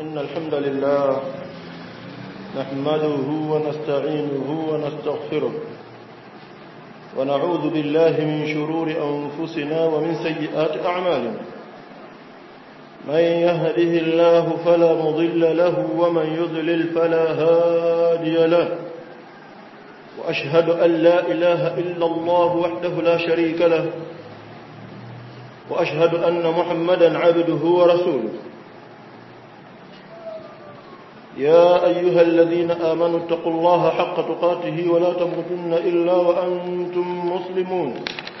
إن الحمد لله نحمده ونستعينه ونستغفره ونعوذ بالله من شرور أنفسنا ومن سيئات أعمالنا من يهده الله فلا مضل له ومن يضلل فلا هادي له وأشهد أن لا إله إلا الله وحده لا شريك له وأشهد أن محمدا عبده ورسوله يا أيها الذين آمنوا اتقوا الله حق تقاته ولا تموتن إلا وأنتم مسلمون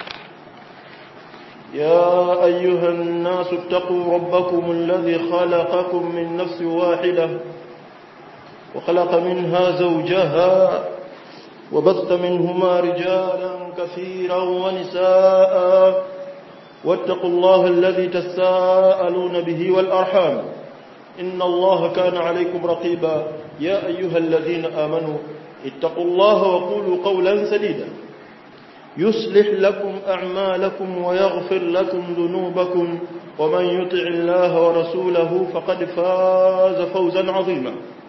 يا أيها الناس اتقوا ربكم الذي خلقكم من نفس واحدة وخلق منها زوجها وبث منهما رجالا كثيرا ونساء واتقوا الله الذي تساءلون به والأرحام إن الله كان عليكم رقيبا يا أيها الذين آمنوا اتقوا الله وقولوا قولا سديدا يصلح لكم أعمالكم ويغفر لكم ذنوبكم ومن يطع الله ورسوله فقد فاز فوزا عظيما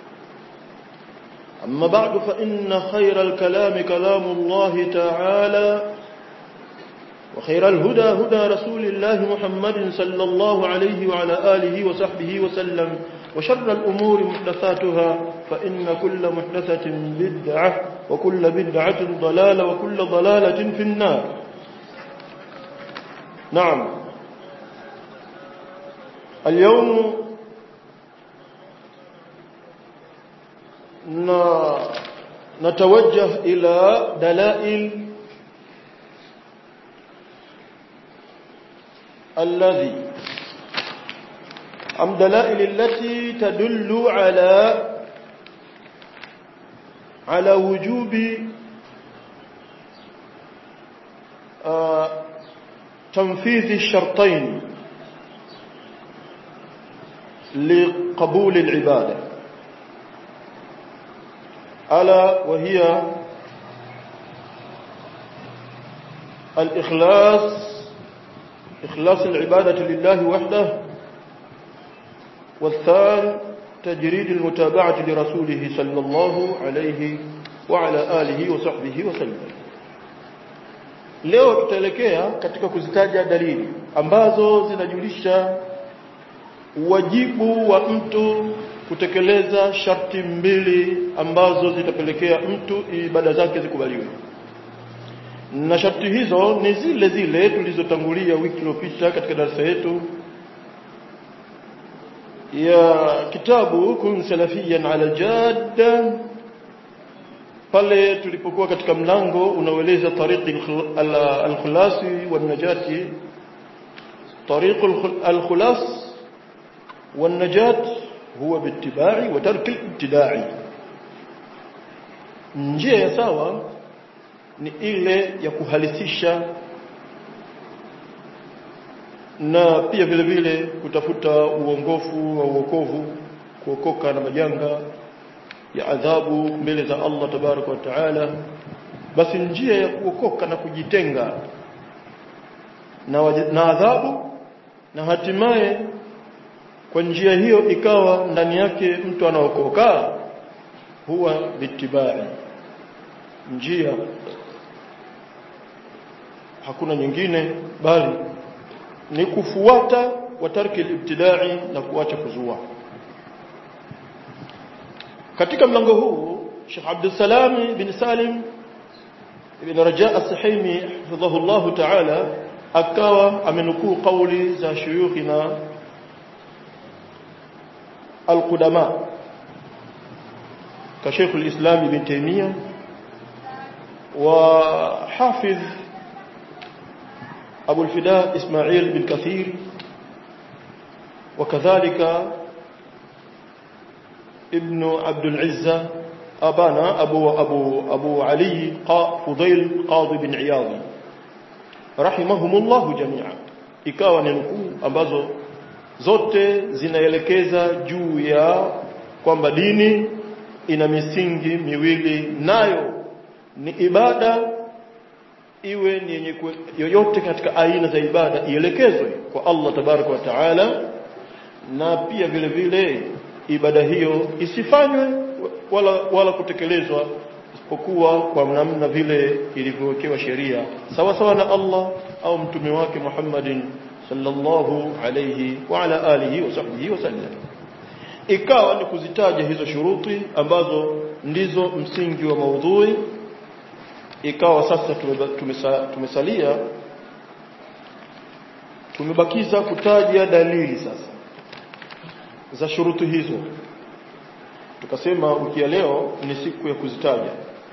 أما بعد فإن خير الكلام كلام الله تعالى وخير الهدى هدى رسول الله محمد صلى الله عليه وعلى آله وصحبه وسلم وشر الأمور محدثاتها فإن كل محدثة بدعة وكل بدعة ضلالة وكل ضلالة في النار نعم اليوم نتوجه إلى دلائل الذي أم دلائل التي تدل على على وجوب آه تنفيذ الشرطين لقبول العبادة ألا وهي الإخلاص إخلاص العبادة لله وحده والثاني تجريد المتابعة لرسوله صلى الله عليه وعلى آله وصحبه وسلم leo tutaelekea katika kuzitaja dalili ambazo zinajulisha wajibu wa mtu kutekeleza sharti mbili ambazo zitapelekea mtu ibada zake zikubaliwe na sharti hizo ni zile zile tulizotangulia wiki iliyopita katika darasa yetu ya kitabu kun salafiyan ala jadda pale tulipokuwa katika mlango unaoeleza tariqi al-khulasi wan-najati tariq al-khulas wan-najat huwa bittiba'i wa tarki al-ibtida'i njia ya sawa ni ile ya kuhalisisha na pia vile vile kutafuta uongofu wa uokovu kuokoka na majanga ya adhabu mbele za Allah tabaraka wa taala basi njia ya kuokoka na kujitenga na, na adhabu na hatimaye kwa njia hiyo ikawa ndani yake mtu anaokoka huwa bitibai njia hakuna nyingine bali ni kufuata wa tarki al-ibtidai na kuacha kuzua katika mlango huu Sheikh Abdul Salam bin Salim ibn Raja as-Sahimi hafidhahu Allah ta'ala akawa amenukuu kauli za shuyukhina al-qudama ka Sheikh al-Islam ibn Taymiyyah وحافظ أبو الفداء إسماعيل بن كثير وكذلك ابن عبد العزة أبانا أبو, أبو, أبو علي فضيل قاضي بن عياض رحمهم الله جميعا ikawa ni nukuu ambazo zote zinaelekeza juu ya kwamba dini ina misingi miwili nayo ni ibada iwe ni yenye yoyote katika aina za ibada ielekezwe kwa Allah tabaraka wa taala na pia vile vile ibada hiyo isifanywe wala wala kutekelezwa isipokuwa kwa namna vile ilivyowekewa sheria sawa sawa na Allah au mtume wake Muhammadin sallallahu alayhi wa ala alihi wa sahbihi wasallam ikawa ni kuzitaja hizo shuruti ambazo ndizo msingi wa maudhui ikawa sasa tumesa, tumesalia tumebakiza kutaja dalili sasa za shuruti hizo tukasema wiki ya leo ni siku ya kuzitaja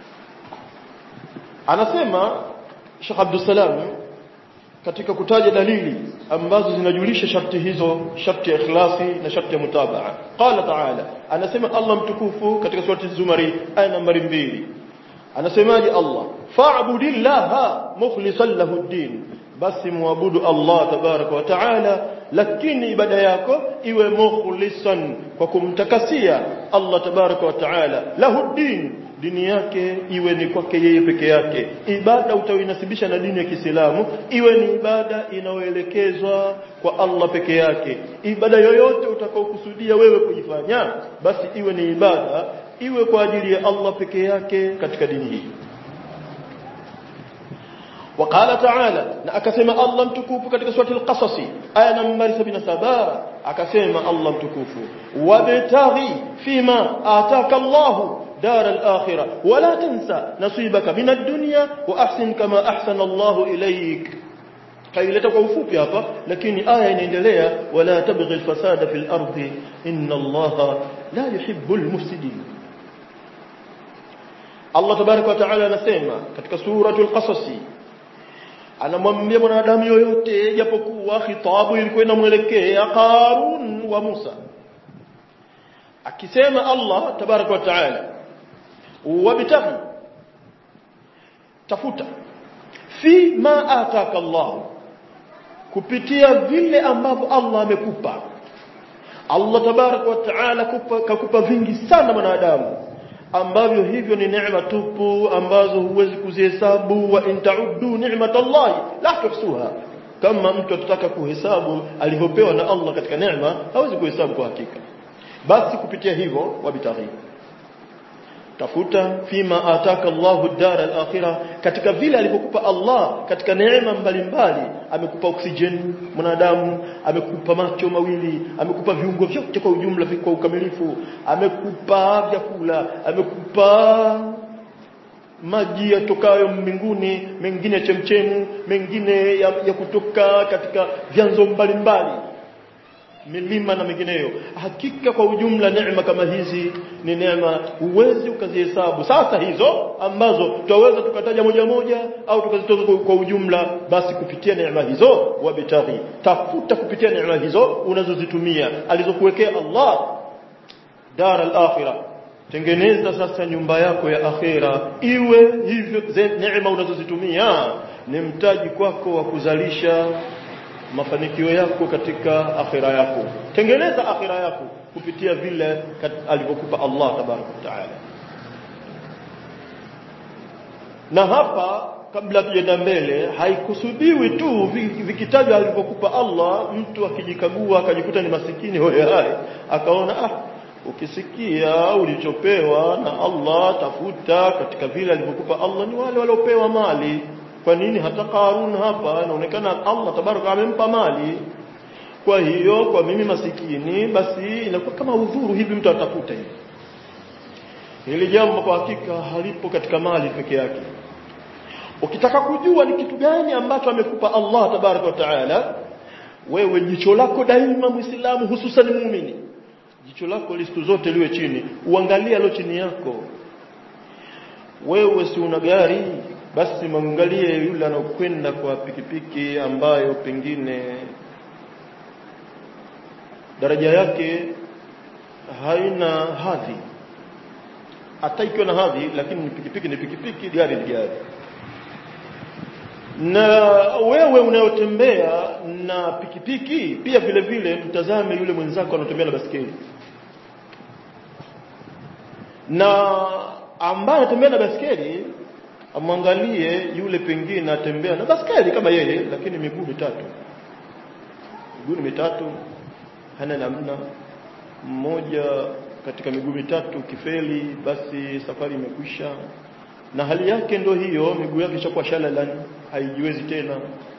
anasema Sheikh Abdul Salam katika kutaja dalili ambazo zinajulisha sharti hizo sharti ya ikhlasi na sharti ya mutabaa qala ta'ala anasema Allah mtukufu katika surati Zumari aya nambari mbili anasemaje Allah fa'budillaha mukhlishan lahu ad-din basi muabudu Allah tabaraka wa taala lakini ibada yako iwe mukhlisan kwa kumtakasia Allah tabaraka wa taala lahu din dini yake iwe ni kwake yeye peke yake ibada utainasibisha na dini ya Kiislamu iwe ni ibada inayoelekezwa kwa Allah peke yake ibada yoyote utakaokusudia wewe kuifanya basi iwe ni ibada iwe kwa ajili ya Allah peke yake katika dini hii وقال تعالى akasema Allah mtukufu katika surati al-Qasas aya nambari 77 akasema Allah mtukufu wabtaghi fima ataka Allah دار الآخرة ولا تنسى نصيبك من الدنيا وأحسن كما أحسن الله إليك kaileta kwa ufupi hapa lakini aya inaendelea wala tabghi alfasada fil ardi inna allaha la yuhibbul mufsidin Allah tabaraka wa taala anasema katika suratul qasas anamwambia mwanadamu yoyote japokuwa khitabu ilikuwa inamwelekea Qarun wa Musa akisema Allah tabaraka wa taala wabtaghi tafuta fi ma ataka Allah kupitia vile ambavyo Allah amekupa Allah tabaraka wa taala kakupa vingi sana mwanadamu ambavyo hivyo ni neema tupu ambazo huwezi kuzihesabu wa intaudu ni'matallahi la tuhsuha kama mtu atataka kuhesabu alivyopewa na Allah katika neema hawezi kuhesabu kwa hakika basi kupitia hivyo wabitaghi tafuta fima ataka Allahu dar al-akhirah katika vile alivyokupa Allah katika neema mbalimbali amekupa oxygen mwanadamu amekupa macho mawili amekupa viungo vyote kwa ujumla kwa ukamilifu amekupa vyakula amekupa maji yatokayo mbinguni mengine chemchemu mengine ya, ya kutoka katika vyanzo mbalimbali milima na mengineyo hakika kwa ujumla neema kama hizi ni neema huwezi ukazihesabu sasa hizo ambazo tutaweza tukataja moja moja au tukazitoa kwa ujumla basi kupitia neema hizo wabitaghi tafuta kupitia neema hizo unazozitumia alizokuwekea Allah dar al-akhirah tengeneza sasa nyumba yako ya akhera iwe hivyo neema unazozitumia ni mtaji kwako wa kuzalisha mafanikio yako katika akhira yako tengeneza akhira yako kupitia vile alivyokupa Allah tabaraka taala na hapa kabla tujaenda mbele haikusudiwi tu vikitajwa alivyokupa Allah mtu akijikagua akajikuta ni masikini hoye hai akaona ah ukisikia ulichopewa na Allah tafuta katika vile alivyokupa Allah ni wale waliopewa mali kwa nini hata Qarun hapa inaonekana Allah tabaraka amempa mali kwa hiyo kwa mimi masikini basi inakuwa kama udhuru hivi mtu atafuta hivi hili jambo kwa hakika halipo katika mali peke yake ukitaka kujua ni kitu gani ambacho amekupa Allah tabaraka wa taala wewe jicho lako daima muislamu hususan muumini jicho lako listu zote liwe chini uangalie alo chini yako wewe si una gari basi mwangalie yule anaokwenda kwa pikipiki ambayo pengine daraja yake haina hadhi hata ikiwa na hadhi lakini ni pikipiki ni pikipiki gari ni gari na wewe unayotembea na pikipiki pia vile vile mtazame yule mwenzako anatembea na basikeli na ambaye anatembea na basikeli amwangalie yule pengine atembea na baskeli kama yeye lakini miguu mitatu miguu mitatu hana namna mmoja katika miguu mitatu kifeli basi safari imekwisha na hali yake ndio hiyo miguu yake ishakuwa shalalan haijiwezi tena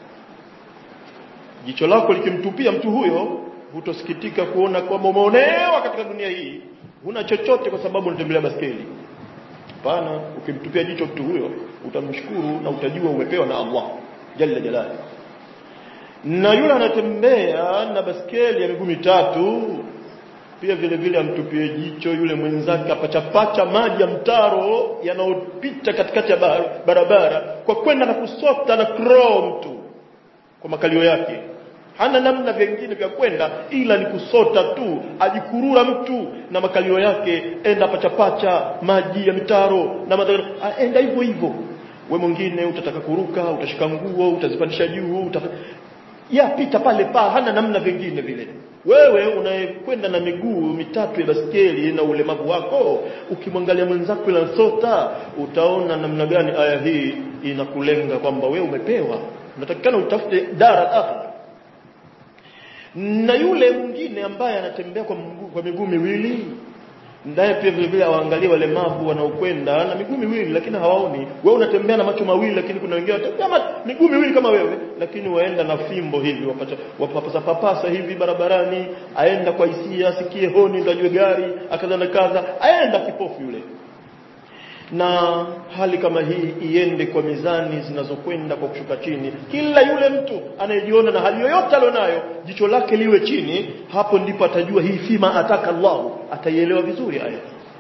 jicho lako likimtupia mtu huyo hutosikitika kuona kwamba umeonewa katika dunia hii huna chochote kwa sababu unatembelea baskeli hapana ukimtupia jicho mtu huyo utamshukuru na utajua umepewa na Allah jalla jalali na yule anatembea na baskeli ya miguu mitatu pia vile vile amtupie jicho yule mwenzake apachapacha maji ya mtaro yanayopita katikati ya barabara kwa kwenda na kusota na crawl mtu kwa makalio yake hana namna vingine vya kwenda ila ni kusota tu ajikurura mtu na makalio yake enda pachapacha maji ya mitaro na madhara enda hivyo hivyo we mwingine utataka kuruka utashika nguo utazipandisha juu utaka... ya pita pale pa hana namna vingine vile wewe unayekwenda na miguu mitatu ya baskeli na ulemavu wako ukimwangalia mwenzako sota utaona namna gani aya hii inakulenga kwamba wewe umepewa unatakikana utafute dara akhira na yule mwingine ambaye anatembea kwa mguu, kwa miguu miwili ndaye pia vile vile awaangalie walemavu wanaokwenda na miguu miwili lakini hawaoni wewe unatembea na macho mawili lakini kuna wengine wanatembea miguu miwili kama wewe lakini waenda na fimbo hivi wapata wapapasa papasa hivi barabarani aenda kwa hisia asikie honi ndio ajue gari akaza na kaza aenda kipofu yule na hali kama hii iende kwa mizani zinazokwenda kwa kushuka chini kila yule mtu anayejiona na hali yoyote alionayo jicho lake liwe chini hapo ndipo atajua hii fima ataka Allah ataielewa vizuri aya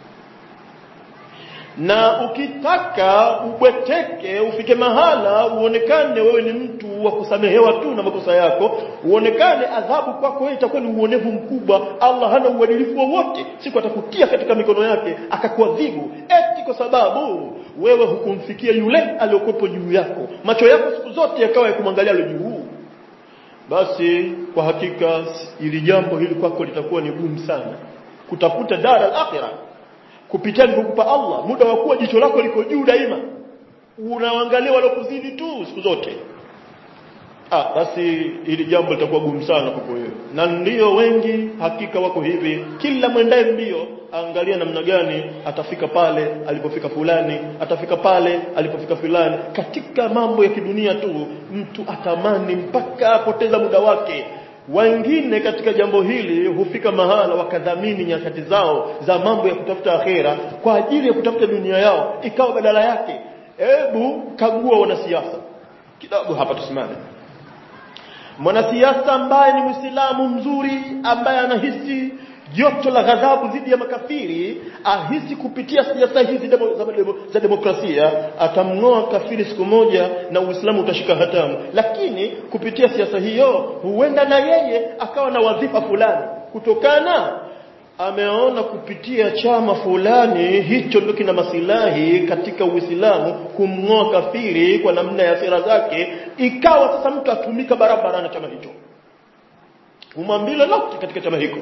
na ukitaka ubweteke ufike mahala uonekane wewe ni mtu wa kusamehewa tu na makosa yako uonekane adhabu kwako wewe itakuwa ni uonevu mkubwa Allah hana uadilifu wowote siku atakutia katika mikono yake akakuadhibu eti kwa sababu wewe hukumfikia yule aliyokuwepo juu yako macho yako siku zote yakawa ya kumwangalia yule juu basi kwa hakika ili jambo hili kwako litakuwa ni gumu sana kutafuta dara al-akhirah kupitia alivyokupa Allah muda wa kuwa jicho lako liko juu daima unaangalia walokuzidi tu siku zote ah basi ili jambo litakuwa gumu sana kwa wewe na ndio wengi hakika wako hivi kila mwendaye mbio angalia namna gani atafika pale alipofika fulani atafika pale alipofika fulani katika mambo ya kidunia tu mtu atamani mpaka apoteza muda wake wengine katika jambo hili hufika mahala wakadhamini nyakati zao za mambo ya kutafuta akhera kwa ajili ya kutafuta dunia yao ikawa badala yake hebu kagua wanasiasa kidogo hapa tusimame mwanasiasa ambaye ni Muislamu mzuri ambaye anahisi joto la ghadhabu dhidi ya makafiri ahisi kupitia siasa hizi demo, za, demo, za demokrasia atamngoa kafiri siku moja na Uislamu utashika hatamu lakini kupitia siasa hiyo huenda na yeye akawa na wadhifa fulani kutokana ameona kupitia chama fulani hicho ndio kina masilahi katika Uislamu kumngoa kafiri kwa namna ya sera zake ikawa sasa mtu atumika barabara na chama hicho umwambile lote katika chama hicho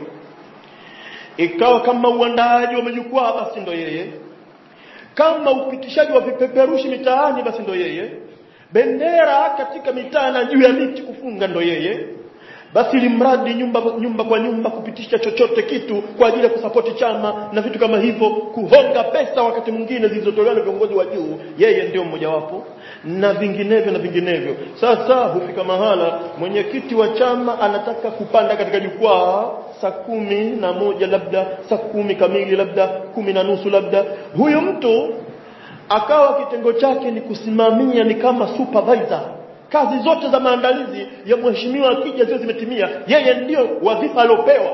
ikawa kama uandaaji wa majukwaa basi ndo yeye kama upitishaji wa vipeperushi mitaani basi ndo yeye bendera katika mitaa na juu ya miti kufunga ndo yeye basi limradi nyumba nyumba kwa nyumba kupitisha chochote kitu kwa ajili ya kusapoti chama na vitu kama hivyo kuhonga pesa wakati mwingine zilizotolewa na viongozi wa juu yeye ndio mmojawapo na vinginevyo na vinginevyo sasa hufika mahala mwenyekiti wa chama anataka kupanda katika jukwaa saa kumi na moja labda saa kumi kamili labda kumi na nusu labda huyu mtu akawa kitengo chake ni kusimamia ni kama supervisor kazi zote za maandalizi ya mheshimiwa akija zio zimetimia yeye ndio wadhifa aliopewa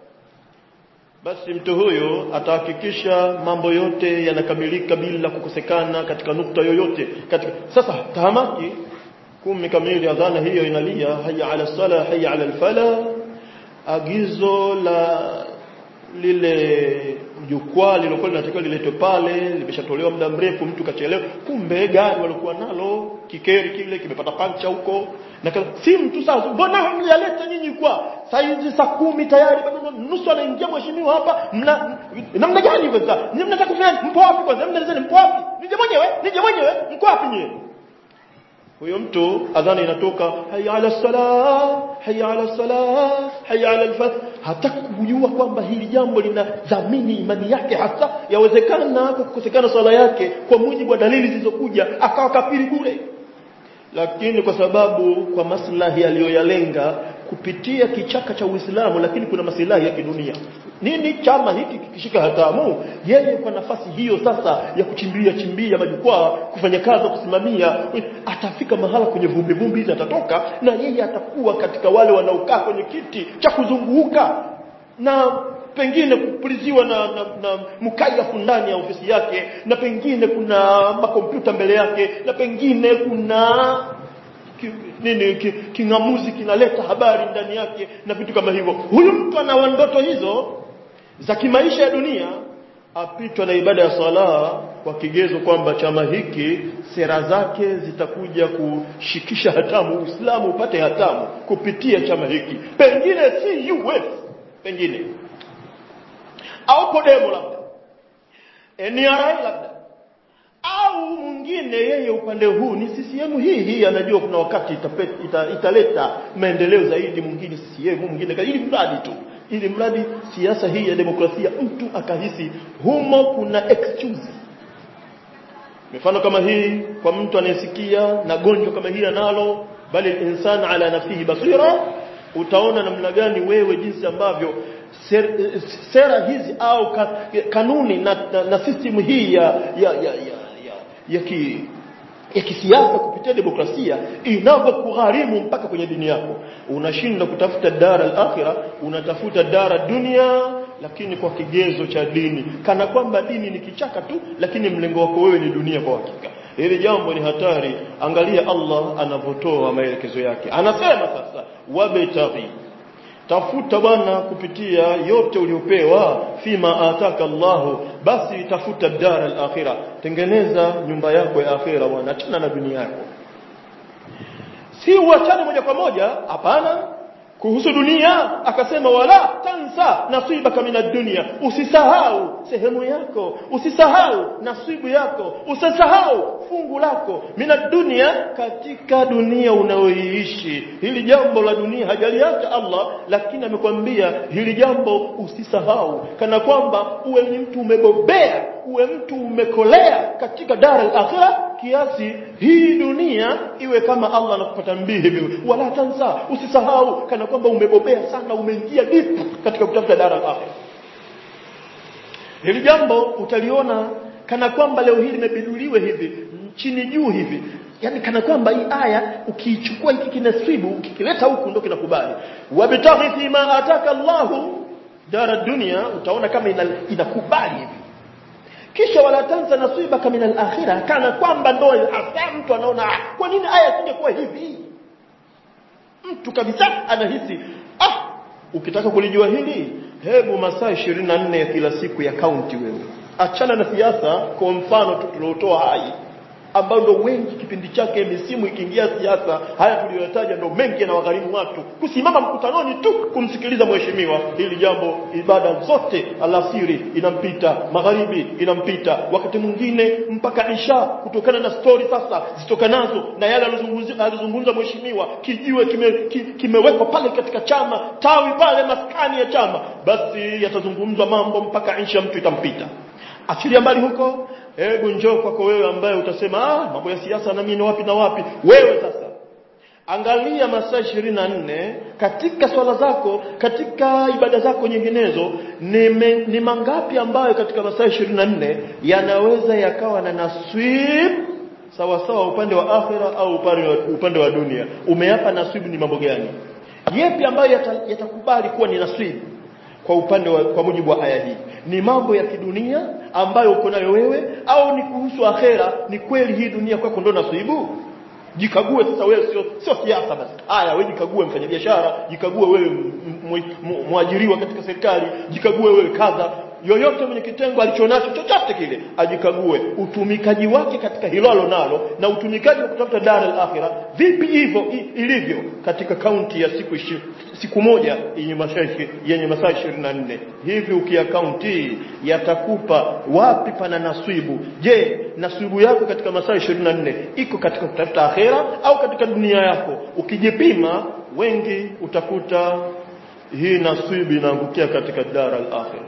basi mtu huyo atahakikisha mambo yote yanakamilika bila kukosekana katika nukta yoyote katika sasa tahamaki kumi kamili adhana hiyo inalia haya ala sala haya ala alfala agizo la lile jukwaa lilokuwa linatakiwa liletwe pale limeshatolewa muda mrefu mtu kachelewa kumbe gari walikuwa nalo kikeri kile kimepata pancha huko na si mtu sasa mbona mlialeta nyinyi kwa saa hizi saa kumi tayari bado nusu anaingia mheshimiwa hapa mna namna gani hivyo sasa nyinyi mnataka kufanya mpo wapi kwanza mnalizeni mpo wapi nije mwenyewe nije mwenyewe mko wapi nyinyi huyo mtu adhana inatoka hayya ala salah hayya ala salah hayya ala alfath hataki kujua kwamba hili jambo linadhamini imani yake hasa yawezekana kwa kukosekana swala yake kwa mujibu wa dalili zilizokuja akawa kafiri bure lakini kwa sababu kwa maslahi aliyoyalenga kupitia kichaka cha Uislamu lakini kuna maslahi ya kidunia nini chama hiki kikishika hatamu yeye kwa nafasi hiyo sasa ya kuchimbia chimbia majukwaa kufanya kazi kusimamia atafika mahala kwenye vumbi vumbi hizi atatoka na yeye atakuwa katika wale wanaokaa kwenye kiti cha kuzunguka na pengine kupuliziwa na, na, na mkayafu ndani ya ofisi yake na pengine kuna makompyuta mbele yake na pengine kuna ki, nini ki, kingamuzi kinaleta habari ndani yake na vitu kama hivyo huyu mtu ana ndoto hizo za kimaisha ya dunia apitwa na ibada ya sala kwa kigezo kwamba chama hiki sera zake zitakuja kushikisha hatamu Uislamu upate hatamu kupitia chama hiki pengine si US pengine au Podemo labda NRI labda au mwingine yeye upande huu ni CCM hii hii anajua kuna wakati itapet, ita, italeta maendeleo zaidi mwingine CCM mwingine ili mradi tu ili mradi siasa hii ya demokrasia mtu akahisi humo kuna excuse mifano kama hii kwa mtu anayesikia na gonjwa kama hili analo bali insan ala nafsihi basira utaona namna gani wewe jinsi ambavyo ser, sera hizi au ka, kanuni na, na, na system hii ya ya ya ya, ya, ya ki ya kisiasa kupitia demokrasia inavyokugharimu mpaka kwenye dini yako unashinda kutafuta dara al-akhira unatafuta dara dunia lakini kwa kigezo cha dini kana kwamba dini ni kichaka tu lakini mlengo wako wewe ni dunia kwa hakika hili jambo ni hatari angalia Allah anavyotoa maelekezo yake anasema sasa wabtaghi tafuta bwana kupitia yote uliopewa fima ataka Allahu basi tafuta dara al-akhira tengeneza nyumba yako ya akhira bwana tena na dunia yako si uachane moja kwa moja hapana kuhusu dunia akasema wala tansa nasibaka minad dunya usisahau sehemu yako usisahau nasibu yako usisahau fungu lako minad dunya katika dunia unaoiishi hili jambo la dunia hajaliacha Allah lakini amekwambia hili jambo usisahau kana kwamba uwe ni mtu umebobea uwe mtu umekolea katika dar al-akhirah kiasi hii dunia iwe kama Allah anakupata mbii hivi wala tansa usisahau kana kwamba umebobea sana umeingia deep katika kutafuta dara al-akhirah hili jambo utaliona kana kwamba leo hili limebiduliwe hivi chini juu hivi yani kana kwamba hii aya ukiichukua hiki kinasibu ukikileta huku ndio kinakubali wabtaghi fima ataka Allahu dara dunia utaona kama inakubali hivi kisha wala tansa nasibaka min al-akhirah kana kwamba ndo hasa mtu anaona kwa nini aya isingekuwa hivi mtu kabisa anahisi ah ukitaka kulijua hili hebu masaa 24 ya kila siku ya kaunti wewe achana na siasa kwa mfano tu tuliotoa hai ambao ndo wengi kipindi chake misimu ikiingia siasa haya tuliyotaja ndo mengi yanawagharimu watu kusimama mkutanoni tu kumsikiliza mheshimiwa hili jambo ibada zote alasiri inampita magharibi inampita wakati mwingine mpaka isha kutokana na story sasa zitokanazo na yale alizungumza mheshimiwa kijiwe kimewekwa kime kimewekwa pale katika chama tawi pale maskani ya chama basi yatazungumzwa mambo mpaka isha mtu itampita achilia mbali huko hebu njoo kwako wewe ambaye utasema ah mambo ya siasa na mimi wapi na wapi wewe sasa angalia masaa 24 katika swala zako katika ibada zako nyinginezo ni, me, ni mangapi ambayo katika masaa 24 yanaweza yakawa na naswib sawa sawa upande wa akhira au upande wa, upande wa dunia umeyapa naswib ni mambo gani yepi ambayo yatakubali yata kuwa ni naswib kwa upande wa kwa mujibu wa aya hii ni mambo ya kidunia ambayo uko nayo wewe au ni kuhusu akhera ni kweli hii dunia kwako ndo nasibu jikague sasa wewe sio sio siasa basi haya wewe jikague mfanyabiashara jikague wewe mwajiriwa katika serikali jikague wewe kadha yoyote mwenye kitengo alichonacho chochote kile ajikague utumikaji wake katika hilo alonalo na utumikaji wa kutafuta dar al-akhirah vipi hivyo ilivyo katika kaunti ya siku ishi, siku moja yenye masaa yenye masaa 24 hivi ukiakaunti yatakupa wapi pana naswibu je naswibu yako katika masaa 24 iko katika kutafuta akhera au katika dunia yako ukijipima wengi utakuta hii naswibu inaangukia katika dar al-akhirah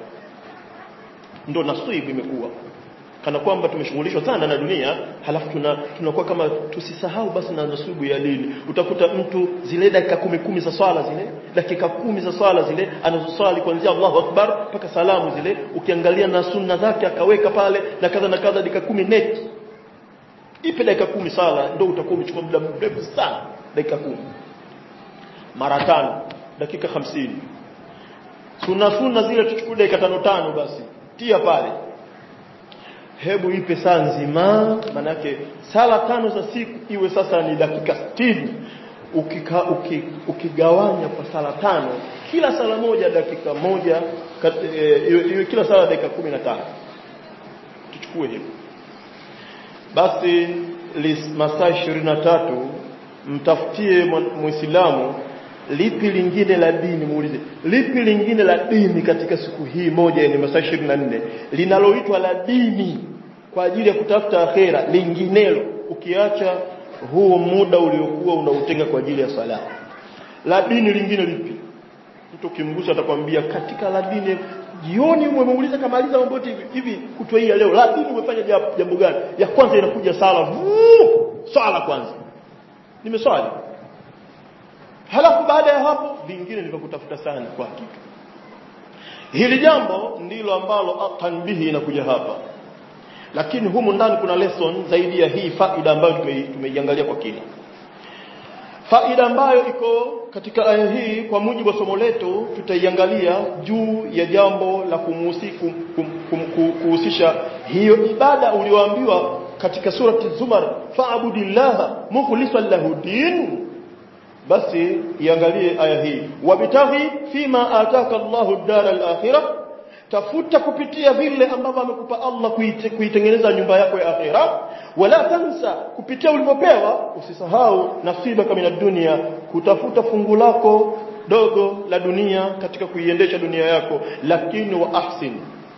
ndo naswibu imekuwa kana kwamba tumeshughulishwa sana na dunia halafu tuna tunakuwa kama tusisahau basi na nasubu ya dini utakuta mtu zile dakika kumi kumi za swala zile dakika kumi za swala zile anazoswali kuanzia Allahu Akbar mpaka salamu zile ukiangalia na sunna zake akaweka pale na kadha na kadha dakika kumi net ipe dakika kumi sala ndio utakuwa umechukua muda mrefu sana dakika kumi mara tano dakika hamsini sunna sunna zile tuchukue dakika tano tano basi tia pale hebu ipe saa nzima manake sala tano za siku iwe sasa ni dakika 60 ukika, uki, ukigawanya kwa sala tano kila sala moja dakika moja kat, e, iwe, iwe kila sala dakika 15 tuchukue hivyo basi masaa 23 mtafutie muislamu lipi lingine la dini muulize lipi lingine la dini katika siku hii moja yenye masaa 24 linaloitwa la dini kwa ajili ya kutafuta akhera linginelo ukiacha huo muda uliokuwa unautenga kwa ajili ya sala la dini lingine lipi mtu kimgusa atakwambia katika la dini jioni umemuuliza kamaliza mambo yote hivi hivi kutwa hii ya leo la dini umefanya jambo gani ya kwanza inakuja sala Vuu, sala kwanza nimeswali halafu baada ya hapo vingine nilivokutafuta sana kwa hakika hili jambo ndilo ambalo tanbihi inakuja hapa lakini humu ndani kuna lesson zaidi ya hii faida ambayo tumeiangalia kwa kina faida ambayo iko katika aya hii kwa mujibu wa somo letu tutaiangalia juu ya jambo la kumuhusi- kum- kum- kum- kuhusisha hiyo ibada ulioambiwa katika surati Zumar fa'budillaha mukhlishan lahu din basi iangalie aya hii wabitaghi fima ataka Allahu ad-dar al-akhirah tafuta kupitia vile ambavyo amekupa Allah kuite- kuitengeneza nyumba yako ya akhira wala tansa kupitia ulivyopewa usisahau nasiba kama dunia kutafuta fungu lako dogo la dunia katika kuiendesha dunia yako lakini wa ahsin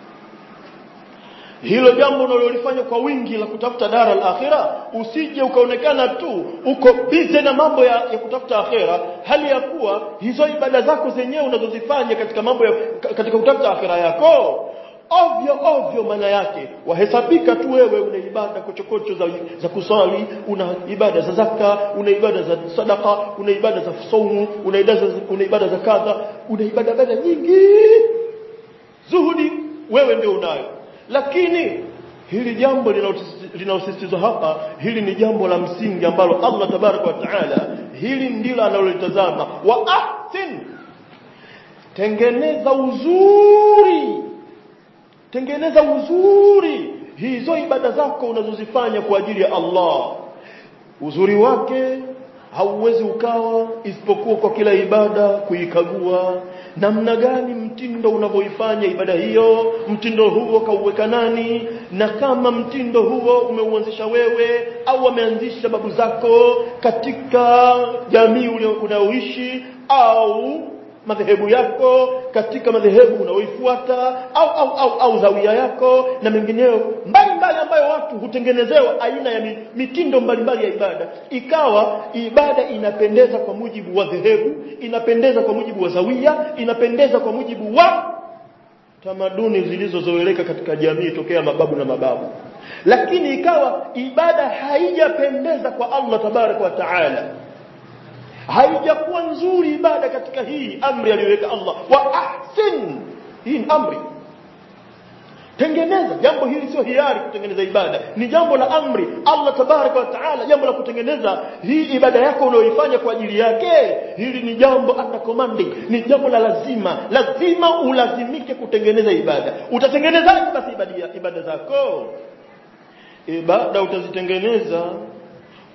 hilo jambo unalolifanya kwa wingi la kutafuta dara al-akhira usije ukaonekana tu uko busy na mambo ya, ya kutafuta akhira hali ya kuwa hizo ibada zako zenyewe unazozifanya katika mambo ya, ka- katika kutafuta akhira yako ovyo ovyo maana yake wahesabika tu wewe una ibada kochokocho za, za kusali una ibada za zaka una ibada za sadaka una ibada za saumu una ibada za, una ibada za kadha una ibada ibada nyingi zuhudi wewe ndio unayo lakini hili jambo linalotis- linalosisitizwa hapa hili ni jambo la msingi ambalo Allah tabaraka wa taala hili ndilo analolitazama wa ahsin tengeneza uzuri tengeneza uzuri hizo ibada zako unazozifanya kwa ajili ya Allah uzuri wake hauwezi ukawa isipokuwa kwa kila ibada kuikagua namna gani mtindo unavyoifanya ibada hiyo mtindo huo kauweka nani na kama mtindo huo umeuanzisha wewe au ameanzisha babu zako katika jamii ule unaoishi au madhehebu yako katika madhehebu unaoifuata au au au, au zawia yako na mengineyo mbalimbali ambayo watu hutengenezewa aina ya mi- mitindo mbalimbali ya ibada ikawa ibada inapendeza kwa mujibu wa dhehebu inapendeza kwa mujibu wa zawia inapendeza kwa mujibu wa tamaduni zilizozoeleka katika jamii tokea mababu na mababu lakini ikawa ibada haijapendeza kwa Allah tabaraka wa taala haijakuwa nzuri ibada katika hii amri aliyoweka Allah wa ahsin hii ni amri tengeneza jambo hili sio hiari kutengeneza ibada ni jambo la amri Allah tabaraka wa taala jambo la kutengeneza hii ibada yako unayoifanya kwa ajili yake hili ni jambo under commanding ni jambo la lazima lazima ulazimike kutengeneza ibada utatengenezaje basi ibada ibada zako ibada utazitengeneza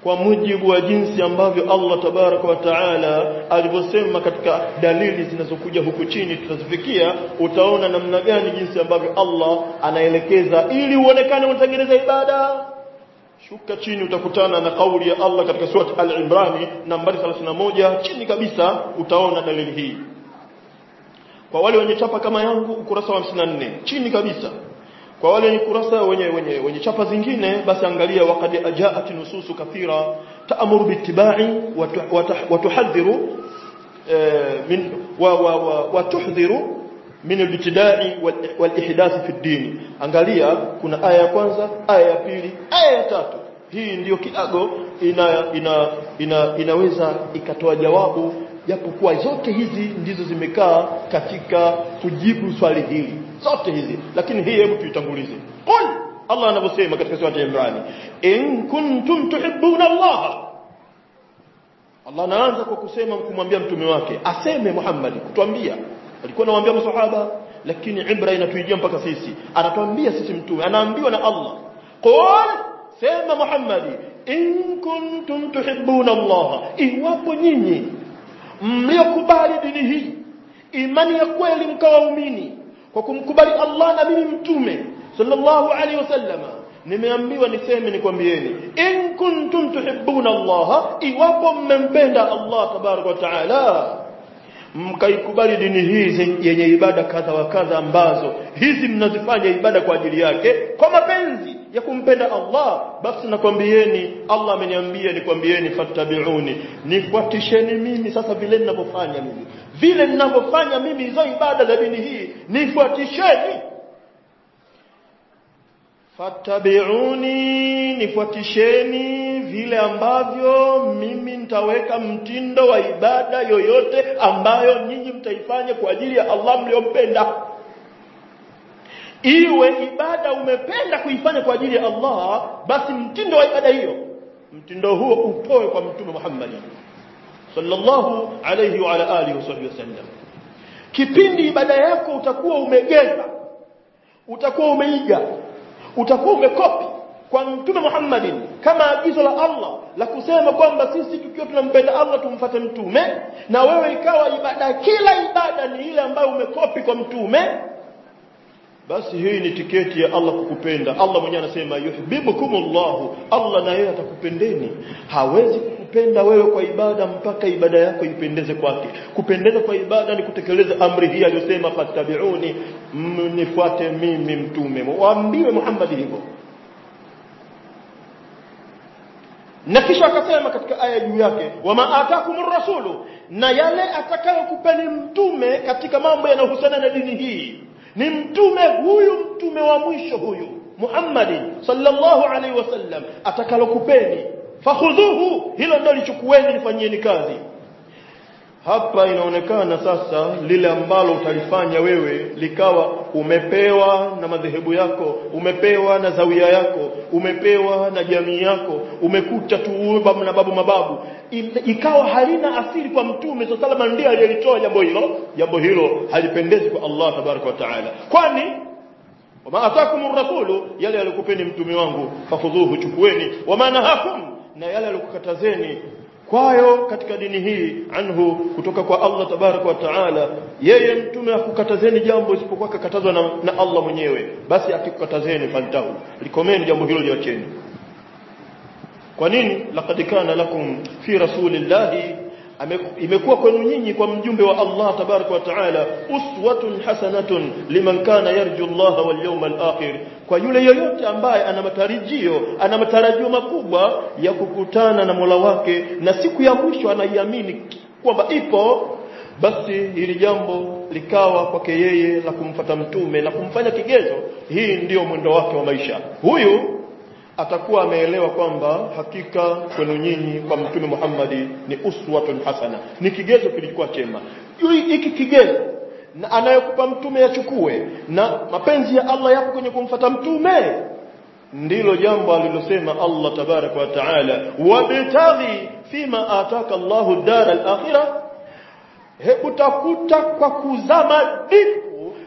kwa mujibu wa jinsi ambavyo Allah tabaraka wa taala alivyosema katika dalili zinazokuja huku chini tutazifikia utaona namna gani jinsi ambavyo Allah anaelekeza ili uonekane unatengeneza ibada shuka chini utakutana na kauli ya Allah katika sura al-Imran nambari 31 chini kabisa utaona dalili hii kwa wale wenye chapa kama yangu ukurasa wa 54 chini kabisa kwa wale wenye kurasa wenye wenye wenye chapa zingine basi angalia waqad ajaat nususu kathira ta'muru bittiba'i wa tuhadhiru min wa wa tuhdhiru min al-ibtida'i wal-ihdath fi ad-din angalia kuna aya ya kwanza aya ya pili aya ya tatu hii ndiyo kiago ina, ina, ina, inaweza ikatoa jawabu japokuwa zote hizi ndizo zimekaa katika kujibu swali hili zote hizi lakini hii hebu tuitangulize qul Allah anavyosema katika sura ya Imran in kuntum tuhibbuna Allah Allah anaanza kwa kusema kumwambia mtume wake aseme Muhammad kutuambia alikuwa anawaambia maswahaba lakini ibra inatuijia mpaka sisi anatuambia sisi mtume anaambiwa na Allah qul sema Muhammad in kuntum tuhibbuna Allah iwapo nyinyi mliokubali dini hii imani ya kweli mkawaumini kwa kumkubali Allah na mimi mtume sallallahu alaihi wasallama nimeambiwa niseme nikwambieni in kuntum tuhibbuna Allah iwapo mmempenda Allah tabaraka wa taala mkaikubali dini hii yenye ibada kadha wa kadha ambazo hizi mnazifanya ibada kwa ajili yake kwa mapenzi ya kumpenda Allah basi nakwambieni Allah ameniambia nikwambieni fattabi'uni nifuatisheni mimi sasa vile ninavyofanya mimi vile ninavyofanya mimi hizo ibada za dini hii nifuatisheni fattabi'uni nifuatisheni vile ambavyo mimi nitaweka mtindo wa ibada yoyote ambayo nyinyi mtaifanya kwa ajili ya Allah mliompenda iwe ibada umependa kuifanya kwa ajili ya Allah basi mtindo wa ibada hiyo mtindo huo utoe kwa mtume Muhammad sallallahu alayhi wa ala alihi wasallam kipindi ibada yako utakuwa umegeza utakuwa umeiga utakuwa umekopi kwa mtume Muhammadin kama agizo la Allah la kusema kwamba sisi tukiwa tunampenda Allah tumfuate mtume na wewe ikawa ibada kila ibada ni ile ambayo umekopi kwa mtume basi hii ni tiketi ya Allah kukupenda Allah mwenyewe anasema yuhibbukumullah Allah na yeye atakupendeni hawezi kukupenda wewe kwa ibada mpaka ibada yako ipendeze kwake kupendeza kwa ibada ni kutekeleza amri hii aliyosema fattabi'uni mnifuate mimi mtume waambiwe Muhammad hivyo na kisha akasema katika aya juu yake wama atakumur rasulu na yale atakayokupeni mtume katika mambo yanayohusiana na dini hii ni mtume huyu mtume wa mwisho huyu Muhammad sallallahu alaihi wasallam atakalokupeni fakhudhuhu hilo ndio lichukueni lifanyieni kazi hapa inaonekana sasa lile ambalo utalifanya wewe likawa umepewa na madhehebu yako umepewa na zawia yako umepewa na jamii yako umekuta tu babu na babu mababu ikawa halina asili kwa mtume sallallahu ndiye aliyelitoa jambo hilo jambo hilo halipendezi kwa Allah tabaraka wa taala kwani wama atakumur rasulu yale alikupeni mtume wangu fakhudhuhu chukueni wama nahakum na yale alikukatazeni kwayo katika dini hii anhu kutoka kwa Allah tabaraka wa taala yeye mtume akukatazeni jambo isipokuwa kakatazwa na, na Allah mwenyewe basi akikukatazeni fantahu likomeni jambo hilo liacheni kwa nini laqad kana lakum fi rasulillahi imekuwa kwenu nyinyi kwa mjumbe wa Allah tabaraka wa taala uswatun hasanatun liman kana yarju Allah wal yawmal akhir kwa yule yoyote ambaye ana matarajio ana matarajio makubwa ya kukutana na Mola wake na siku ya mwisho anaiamini kwamba ipo basi hili jambo likawa kwake yeye la kumfata mtume na kumfanya kigezo hii ndiyo mwendo wake wa maisha huyu atakuwa ameelewa kwamba hakika kwenu nyinyi kwa mtume Muhammadi ni uswatun hasana ni kigezo kilikuwa chema hiki kigezo na anayokupa mtume yachukue na mapenzi ya Allah yapo kwenye kumfata mtume ndilo jambo alilosema Allah tabaraka wa taala wabtaghi fima ataka Allahu dar al-akhirah hebu tafuta kwa kuzama dipu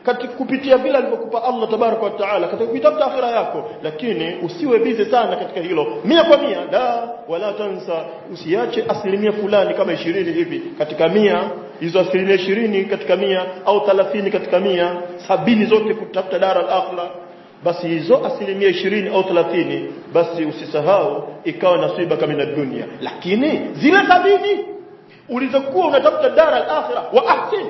katika kupitia vile alivyokupa Allah tabaraka wa taala katika kuitafuta akhira yako lakini usiwe bize sana katika hilo mia kwa mia la wala tansa usiache asilimia fulani kama ishirini hivi katika mia hizo asilimia ishirini katika mia au thalathini katika mia sabini zote kutafuta dara al-akhira basi hizo asilimia ishirini au thelathini basi usisahau ikawa nasiba kama na dunia lakini zile sabini ulizokuwa unatafuta dara al-akhira wa ahsin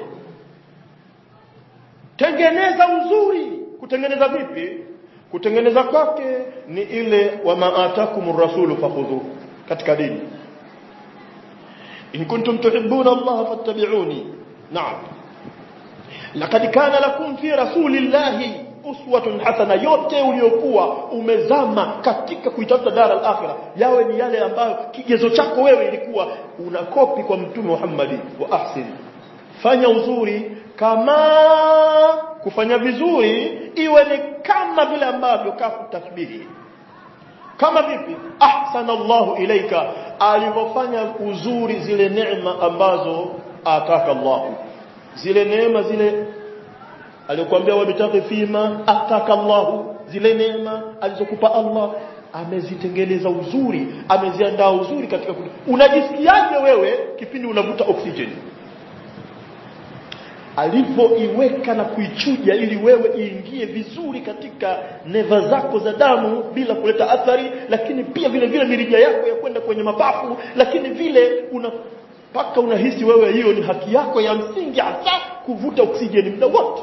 tengeneza uzuri kutengeneza vipi kutengeneza kwake ni ile wa maatakum rasulu fakhudhu katika dini in kuntum tuhibbuna Allah fattabi'uni na'am laqad kana lakum fi rasulillahi uswatun hasana yote uliokuwa umezama katika kuitafuta dara al-akhirah yawe ni yale ambayo kigezo chako wewe ilikuwa unakopi kwa mtume Muhammad wa ahsin fanya uzuri kama kufanya vizuri iwe ni kama vile ambavyo kafu tasbihi kama vipi ahsana Allahu ilaika alivyofanya uzuri zile neema ambazo ataka Allah zile neema zile aliyokuambia wabitaki fima ataka Allah zile neema alizokupa Allah amezitengeneza uzuri ameziandaa uzuri katika unajisikiaje wewe kipindi unavuta oksijeni alivyoiweka na kuichuja ili wewe iingie vizuri katika neva zako za damu bila kuleta athari lakini pia vile vile mirija yako ya kwenda kwenye mapafu lakini vile una mpaka unahisi wewe hiyo ni haki yako ya msingi hasa kuvuta oksijeni muda wote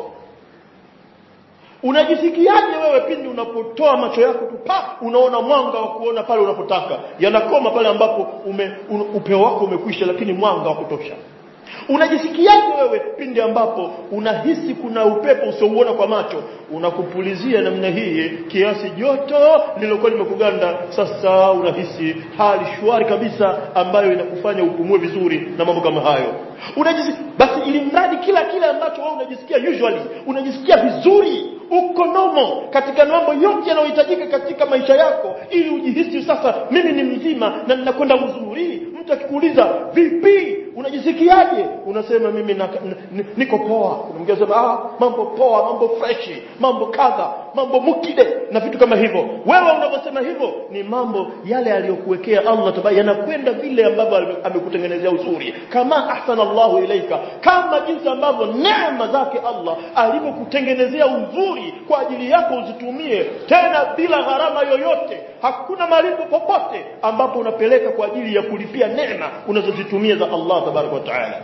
unajisikiaje wewe pindi unapotoa macho yako tu pa unaona mwanga wa kuona pale unapotaka yanakoma pale ambapo ume, un, upeo wako umekwisha lakini mwanga wa kutosha unajisikiaje wewe pindi ambapo unahisi kuna upepo usiouona kwa macho unakupulizia namna hii kiasi joto lililokuwa limekuganda sasa unahisi hali shwari kabisa ambayo inakufanya upumue vizuri na mambo kama hayo unajisi basi ili mradi kila kile ambacho wewe unajisikia usually unajisikia vizuri uko nomo katika mambo yote yanayohitajika katika maisha yako ili ujihisi sasa mimi ni mzima na ninakwenda uzuri mtu akikuuliza vipi unajisikiaje unasema mimi na, n, niko poa kuna mwingine anasema ah mambo poa mambo freshi mambo kadha mambo mukide na vitu kama hivyo wewe unaposema hivyo ni mambo yale aliyokuwekea Allah tabaraka yanakwenda vile ambavyo amekutengenezea uzuri kama ahsana Allahu ilaika kama jinsi ambavyo neema zake Allah alivyokutengenezea uzuri kwa ajili yako uzitumie tena bila gharama yoyote hakuna malipo popote ambapo unapeleka kwa ajili ya kulipia neema unazozitumia za Allah tabaraka wa taala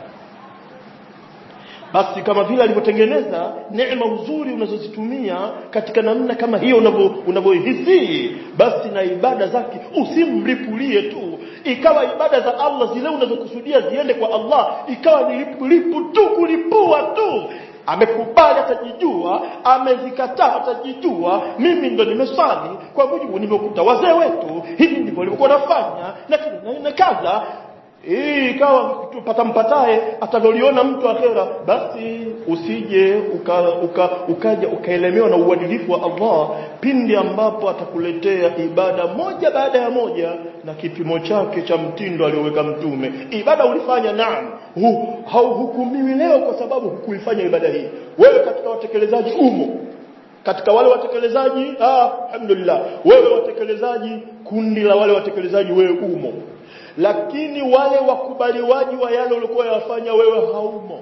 basi kama vile alivyotengeneza neema uzuri unazozitumia katika namna kama hiyo unavyohisi basi na ibada zake usimlipulie tu ikawa ibada za Allah zile unazokusudia ziende kwa Allah ikawa ni lipu tu kulipua tu amekubali atajijua amezikataa atajijua mimi ndo nimesali kwa mujibu nimekuta wazee wetu hivi ndivyo walivyokuwa nafanya na na kadha hii ikawa tupata mpatae atavyoliona mtu akhera basi usije uka, uka, ukaja ukaelemewa na uadilifu wa Allah pindi ambapo atakuletea ibada moja baada ya moja na kipimo chake cha mtindo alioweka mtume ibada ulifanya naam hu, hauhukumiwi leo kwa sababu hukuifanya ibada hii wewe katika watekelezaji umo katika wale watekelezaji ah alhamdulillah wewe watekelezaji kundi la wale watekelezaji wewe umo lakini wale wakubaliwaji wa yale ulikuwa yafanya wewe haumo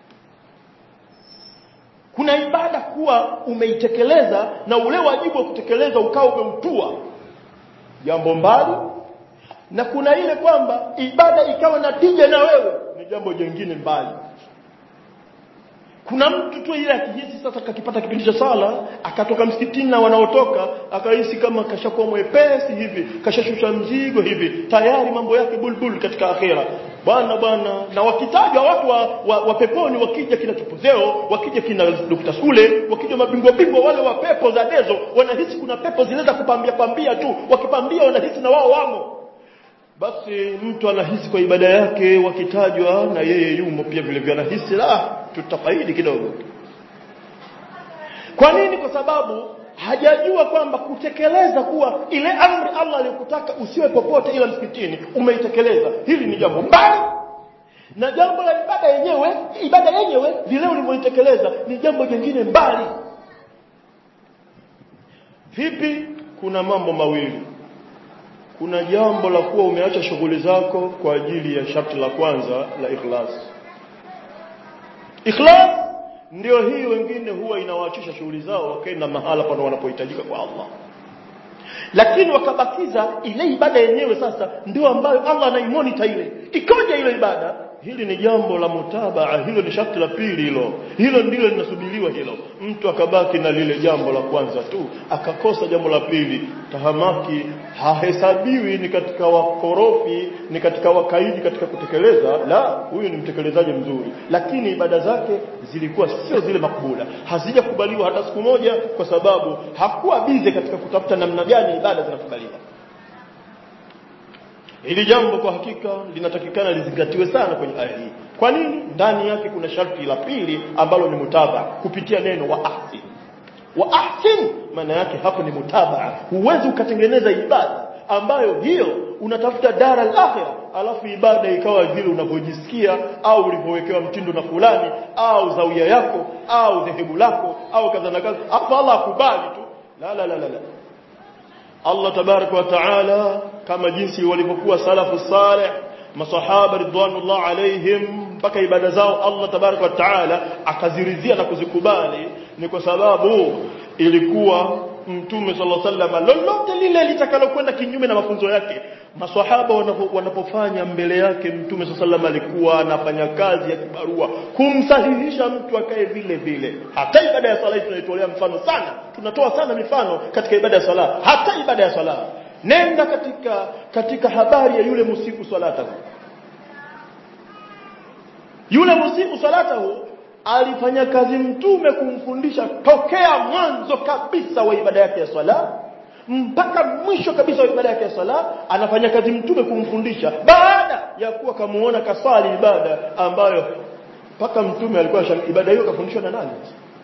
kuna ibada kuwa umeitekeleza na ule wajibu wa kutekeleza ukawa umeutua jambo mbali na kuna ile kwamba ibada ikawa na tija na wewe ni jambo jingine mbali kuna mtu tu ile akihisi sasa kakipata kipindi cha sala akatoka msikitini na wanaotoka akahisi kama kashakuwa mwepesi hivi kashashusha mzigo hivi tayari mambo yake bulbul katika akhera bwana bwana na wakitajwa watu wa, wa, wa peponi wakija kina kipozeo wakija kina Dr. Sule wakija mabingwa bingwa wale wa pepo za dezo wanahisi kuna pepo zinaweza kupambia pambia tu wakipambia wanahisi na wao wamo basi mtu anahisi kwa ibada yake wakitajwa na yeye yumo pia vile vile anahisi la tutafaidi kidogo kwa nini kwa sababu hajajua kwamba kutekeleza kuwa ile amri Allah aliyokutaka usiwe popote ila msikitini umeitekeleza hili ni jambo mbali na jambo la ibada yenyewe ibada yenyewe vile ulivyoitekeleza ni jambo jingine mbali vipi kuna mambo mawili kuna jambo la kuwa umeacha shughuli zako kwa ajili ya sharti la kwanza la ikhlas ikhlas ndio hii wengine huwa inawaachisha shughuli zao wakaenda mahala pano wanapohitajika kwa Allah lakini wakabakiza ile ibada yenyewe sasa ndio ambayo Allah anaimonita ile ikoje ile ibada hili ni jambo la mutabaa hilo ni sharti la pili hilo hilo ndilo linasubiriwa hilo mtu akabaki na lile jambo la kwanza tu akakosa jambo la pili tahamaki hahesabiwi ni katika wakorofi ni katika wakaidi katika kutekeleza la huyu ni mtekelezaji mzuri lakini ibada zake zilikuwa sio zile makubula hazijakubaliwa hata siku moja kwa sababu hakuwa bize katika kutafuta namna gani ibada zinakubaliwa Hili jambo kwa hakika linatakikana lizingatiwe sana kwenye aya hii. Kwa nini? Ndani yake kuna sharti la pili ambalo ni mutaba kupitia neno wa ahsin. Wa ahsin maana yake hapo ni mutabaa. Huwezi ukatengeneza ibada ambayo hiyo unatafuta dara al-akhirah alafu ibada ikawa vile unavyojisikia au ulivyowekewa mtindo na fulani au zawia yako au dhehebu lako au kadha na kadha. Hapo Allah akubali tu. La la la la. la. Allah tabaraka wa taala kama jinsi walivyokuwa salafu salih masahaba ridwanullah alaihim mpaka ibada zao Allah tabaraka wa taala akaziridhia na kuzikubali ni kwa sababu ilikuwa mtume sallallahu alaihi wasallam lolote lile litakalokwenda kinyume na mafunzo yake maswahaba wanapofanya mbele yake mtume sallallahu alaihi alikuwa anafanya kazi ya kibarua kumsahihisha mtu akae vile vile hata ibada ya sala tunaitolea mfano sana tunatoa sana mifano katika ibada ya sala hata ibada ya sala nenda katika katika habari ya yule musiku salatahu yule musiku salatahu alifanya kazi mtume kumfundisha tokea mwanzo kabisa wa ibada yake ya swala mpaka mwisho kabisa wa ibada yake ya swala anafanya kazi mtume kumfundisha baada ya kuwa kamuona kaswali ibada ambayo mpaka mtume alikuwa ibada hiyo kafundishwa na nani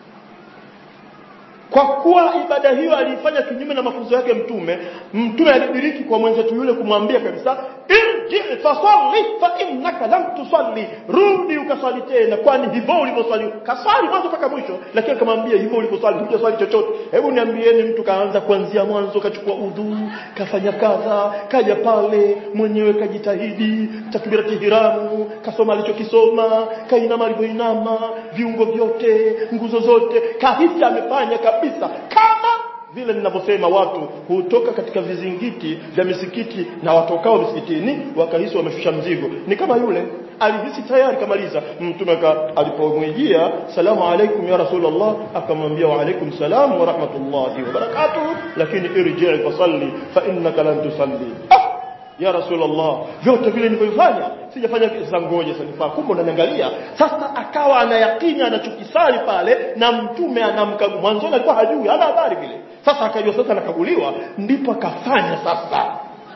kwa kuwa ibada hiyo aliifanya kinyume na mafunzo yake mtume mtume alidiriki kwa mwenzetu yule kumwambia kabisa irji fasalli fa innaka lam tusalli rudi ukaswali tena kwani hivyo ulivyoswali kaswali mwanzo mpaka mwisho lakini akamwambia hivyo ulivyoswali hujaswali chochote hebu niambieni mtu kaanza kuanzia mwanzo kachukua udhu kafanya kadha kaja pale mwenyewe kajitahidi takbirati hiramu kasoma alichokisoma kainama alivyoinama viungo vyote nguzo zote kahisi amefanya kabisa kama vile ninavyosema watu hutoka katika vizingiti vya misikiti na watokao misikitini wakahisi wameshusha mzigo ni kama yule alihisi tayari kamaliza mtume alipomwijia salamu alaikum ya rasulullah akamwambia wa alaikum salam wa rahmatullahi wa barakatuh lakini irji' fasalli fa innaka lan tusalli ah! ya rasulullah vyote vile nilivyofanya sijafanya sasa ngoja sasa nifaa kumbe unaniangalia sasa akawa anayakini anachokisali pale na mtume anamkagua mwanzo alikuwa hajui hana habari vile sasa akajua sasa anakaguliwa ndipo akafanya sasa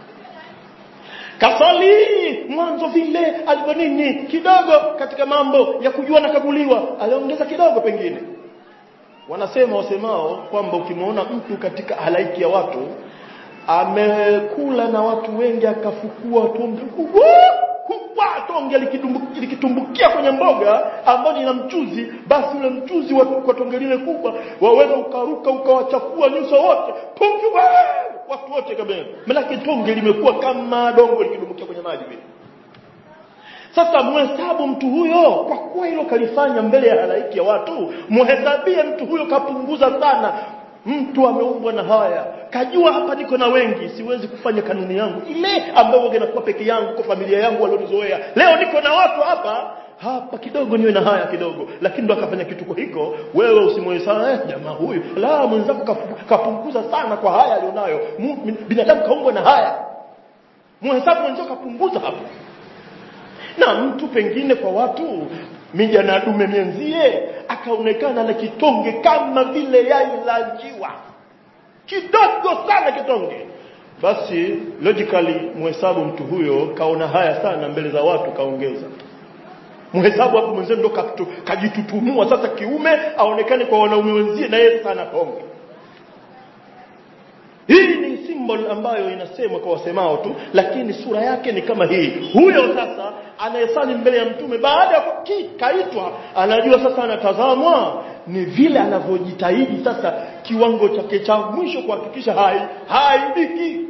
kasali mwanzo vile alivyo nini kidogo katika mambo ya kujua nakaguliwa aliongeza kidogo pengine wanasema wasemao kwamba ukimwona mtu katika halaiki ya watu amekula na watu wengi akafukua tonge kubwa kubwa tonge likitumbukia kwenye mboga ambayo ina mchuzi basi ule mchuzi wa kwa tonge lile kubwa waweza ukaruka ukawachafua nyuso wote tonge watu wote kabisa maana tonge limekuwa kama dongo likidumbukia kwenye maji vile sasa muhesabu mtu huyo kwa kuwa hilo kalifanya mbele ya halaiki ya watu muhesabie mtu huyo kapunguza sana mtu ameumbwa na haya kajua hapa niko na wengi siwezi kufanya kanuni yangu ile ambayo wage nakuwa peke yangu kwa familia yangu walionizoea leo niko na watu hapa hapa kidogo niwe na haya kidogo lakini ndo akafanya kitu kwa hiko wewe usimhesabu eh, jamaa huyu la mwenzako kapunguza sana kwa haya alionayo binadamu kaumbwa na haya muhesabu mwenzako kapunguza hapo na mtu pengine kwa watu mija na dume mienzie akaonekana na kitonge kama vile yai la njiwa kidogo sana kitonge basi logically muhesabu mtu huyo kaona haya sana mbele za watu kaongeza muhesabu hapo mwenzie ndo kajitutumua sasa kiume aonekane kwa wanaume wenzie na yeye sana tonge hii ni symbol ambayo inasemwa kwa wasemao tu lakini sura yake ni kama hii huyo sasa anayesali mbele ya mtume baada ya kaitwa anajua sasa anatazamwa ni vile anavyojitahidi sasa kiwango chake cha mwisho kuhakikisha hai haibiki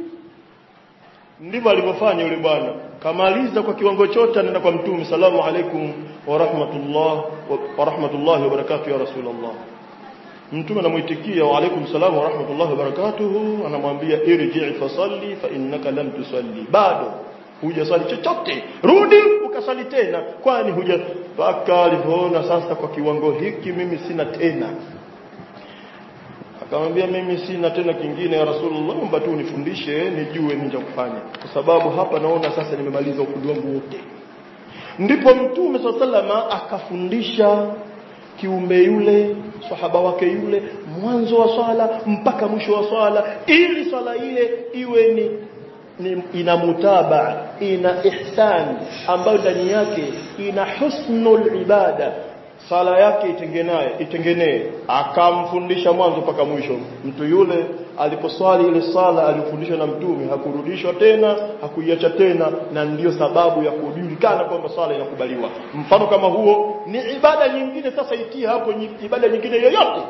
ndivyo alivyofanya yule bwana kamaliza kwa kiwango chote anaenda kwa mtume salamu alaikum wa rahmatullah wa rahmatullahi wa barakatuh ya rasulullah mtume anamuitikia wa alaikum salam wa rahmatullahi wa barakatuh anamwambia irji fasalli fa innaka lam tusalli bado hujasali chochote rudi ukasali tena kwani huja mpaka alivyoona sasa kwa kiwango hiki mimi sina tena akamwambia mimi sina tena kingine ya rasulullah naomba tu unifundishe nijue nini cha kufanya kwa sababu hapa naona sasa nimemaliza ufundi wangu wote ndipo mtume sallallahu akafundisha kiumbe yule sahaba wake yule mwanzo wa swala mpaka mwisho wa swala ili swala ile iwe ni, ni ina mutaba ina ihsan ambayo ndani yake ina husnul ibada sala yake itengenaye itengenee akamfundisha mwanzo mpaka mwisho mtu yule aliposwali ile sala alifundishwa na mtume hakurudishwa tena hakuiacha tena na ndiyo sababu ya kujulikana kwamba sala inakubaliwa mfano kama huo ni ibada nyingine sasa itie hapo ibada nyingine yoyote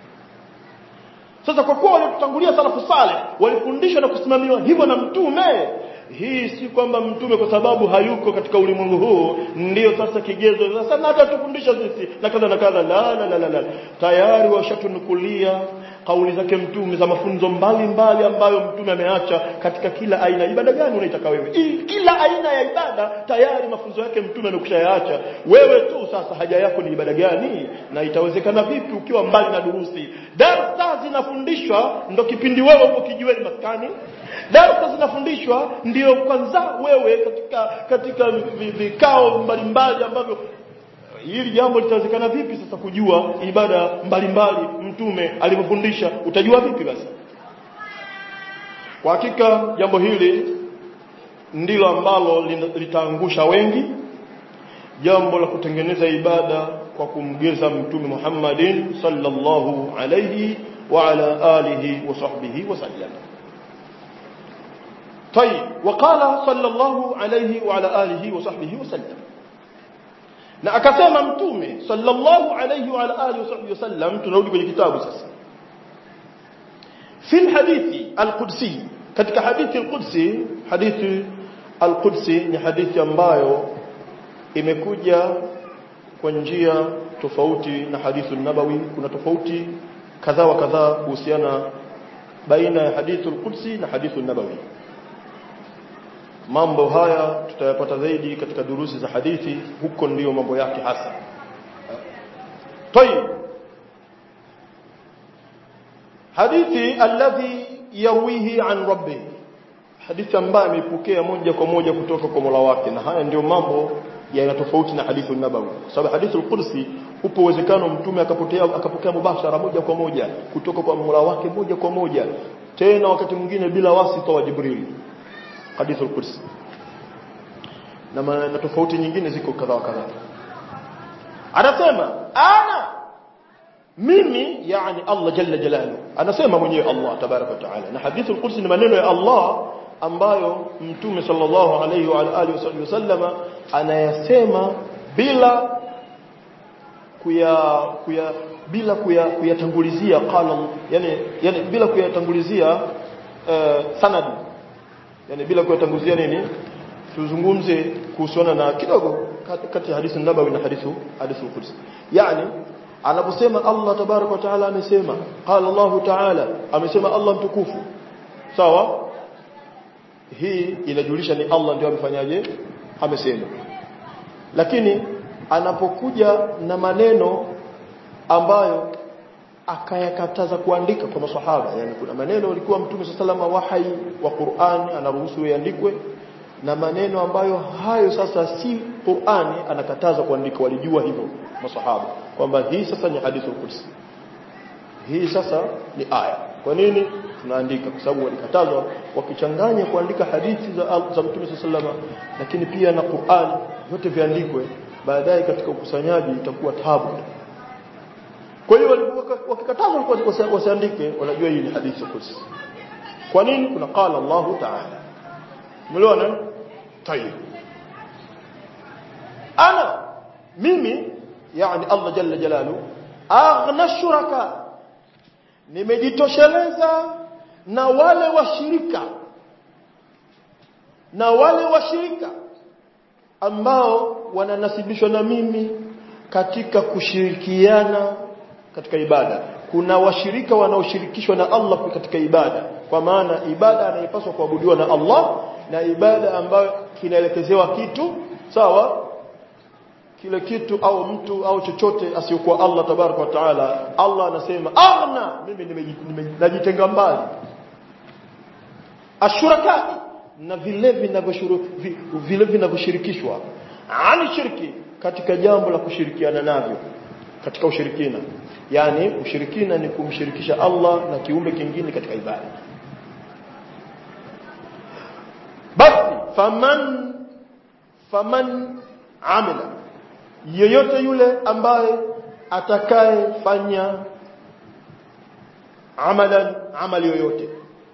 sasa kwa kuwa walitutangulia salafu saleh walifundishwa na kusimamiwa hivyo na mtume hii si kwamba mtume kwa sababu hayuko katika ulimwengu huu ndio sasa kigezo sasa na hata tufundisha sisi na kadha na kadha la la la, la, la. tayari washatunukulia kauli zake mtume za mafunzo mbalimbali ambayo mtume ameacha katika kila aina ibada gani unaitaka wewe I, kila aina ya ibada tayari mafunzo yake mtume amekushayaacha wewe tu sasa haja yako ni ibada gani na itawezekana vipi ukiwa mbali na durusi darsa zinafundishwa ndo kipindi wewe uko kijiweni maskani darsa zinafundishwa ndio kwanza wewe katika katika vikao mbalimbali ambavyo hili jambo litawezekana vipi sasa kujua ibada mbalimbali mtume alivyofundisha utajua vipi basi kwa hakika jambo hili ndilo ambalo litaangusha wengi jambo la kutengeneza ibada kwa kumgeza mtume Muhammadin sallallahu alayhi wa ala alihi wa sahbihi wa sallam طيب وقال صلى الله عليه وعلى آله وصحبه وسلم na akasema mtume sallallahu alayhi wa alihi wasahbihi wasallam tunarudi kwenye kitabu sasa fi hadithi al-qudsi katika hadithi al-qudsi hadithi al-qudsi ni hadithi ambayo imekuja kwa njia tofauti na hadithi nabawi kuna tofauti kadhaa wa kadhaa kuhusiana baina ya hadithi al-qudsi na hadithi nabawi mambo haya tutayapata zaidi katika durusi za hadithi huko ndiyo mambo yake hasa طيب hadithi alladhi yawihi an rabbi hadithi ambayo ameipokea moja kwa moja kutoka kwa Mola wake na haya ndio mambo yana tofauti na hadithi nabawi kwa sababu hadithi al-Qudsi upo uwezekano mtume akapotea akapokea mubashara moja kwa moja kutoka kwa Mola wake moja kwa moja tena wakati mwingine bila wasita wa Jibril hadithi al-Qudsi na na tofauti nyingine ziko kadha wa kadha anasema ana mimi yani Allah jalla jalalu anasema mwenyewe Allah tabaraka wa taala na hadithi al-Qudsi ni maneno ya Allah ambayo mtume sallallahu alayhi wa alihi wasallama anayasema bila kuya kuya bila kuyatangulizia qala yani yani bila kuyatangulizia uh, sanadi yani bila kuyatanguzia nini tuzungumze kuhusiana na kidogo kati ya hadithi nabawi na hadithi hadithi qudsi yani anaposema Allah tabarak wa taala amesema qala Allah taala amesema Allah mtukufu sawa hii inajulisha ni Allah ndio amefanyaje amesema lakini anapokuja na maneno ambayo akayakataza kuandika kwa maswahaba yani kuna maneno alikuwa mtume sallallahu wahai wa Qur'an anaruhusu yaandikwe na maneno ambayo hayo sasa si Qur'ani anakataza kuandika walijua hivyo maswahaba kwamba hii sasa ni hadithu qudsi hii sasa ni aya kwa nini tunaandika kwa sababu walikatazwa wakichanganya kuandika hadithi za, za mtume sallallahu lakini pia na Qur'an yote viandikwe baadaye katika ukusanyaji itakuwa tabu kwa hiyo wakikatazwa wasiandike wanajua hii ni hadithi qudsi kwa nini kuna qala Allahu ta'ala umeelewana tayeb ana mimi yani Allah jalla jalalu aghna shuraka nimejitosheleza na wale washirika na wale washirika ambao wananasibishwa na mimi katika kushirikiana katika ibada kuna washirika wanaoshirikishwa na Allah katika ibada kwa maana ibada anayepaswa kuabudiwa na Allah na ibada ambayo kinaelekezewa kitu sawa kile kitu au mtu au chochote asiyokuwa Allah tabaraka wa taala Allah anasema aghna mimi najitenga mbali ashurakai na vile vile vinavyoshirikishwa ani shirki katika jambo la kushirikiana navyo katika ushirikina yani ushirikina ni kumshirikisha Allah na kiumbe kingine katika ibada basi faman faman amila yeyote yule ambaye atakayefanya amalan amali yoyote